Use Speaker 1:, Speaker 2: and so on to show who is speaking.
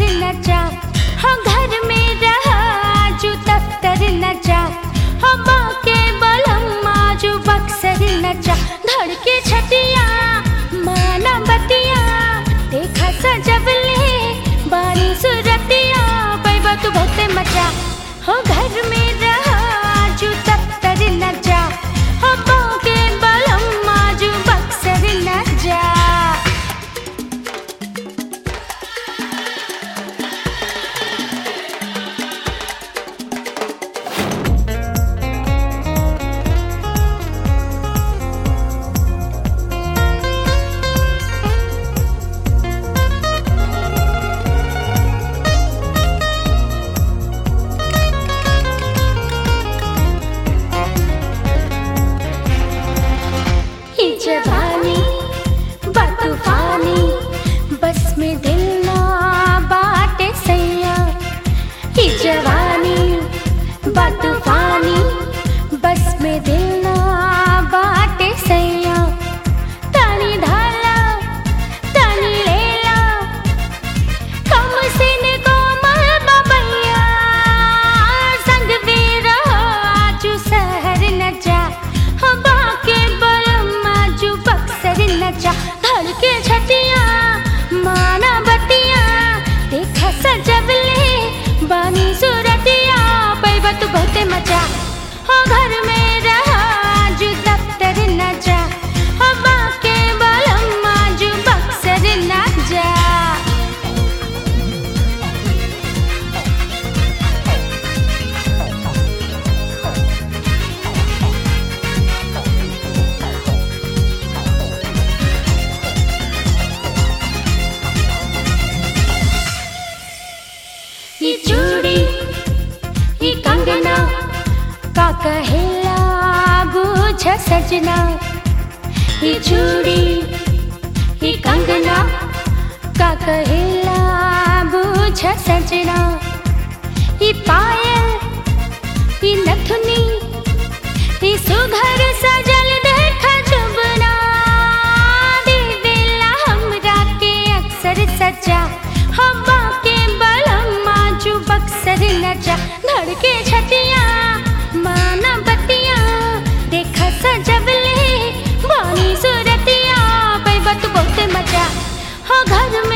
Speaker 1: न जा हो घर में रहा जो दफ्तर न जा हो बाके बलम जो बक्सर न जा धड़के छतिया माना बतिया देखा सजबले बारी सुरतिया पैबा तू बहुते मजा हो घर में रहा जो दफ्तर न जा हो बाके बलम जो बक्सर न जा ये जवानी बतूफानी बस में दिल ना बाटे सैया ये जवानी बतूफानी बस में दिल ना बाटे सैया तानी धाला तानी लेला कम सिन कोमल बबैया संग भी रहो आजू शहर न जा हो बाके बलम आजू बक्सर न जा धड़ के छतिया माना बतिया देखा सजबले बानी सूरतिया पैबा तू बहुते मजा हो घर में रहा आजू दफ्तर न जा हो बाके बलम आजू बक्सर न जा ये चूड़ी ये कंगना का कहेला बूझ सजना ये चूड़ी ये कंगना का कहेला बूझ सजना ये पायल ये नथुनी ये सुघर सजल देख जुबना दे दिला हमरा के अक्सर सजा हवा के बलम आजू बक्सर न जा धड़के छतिया माना बतिया देखा सजबले बानी सूरतिया पैबा तू बहुत मजा हो घर में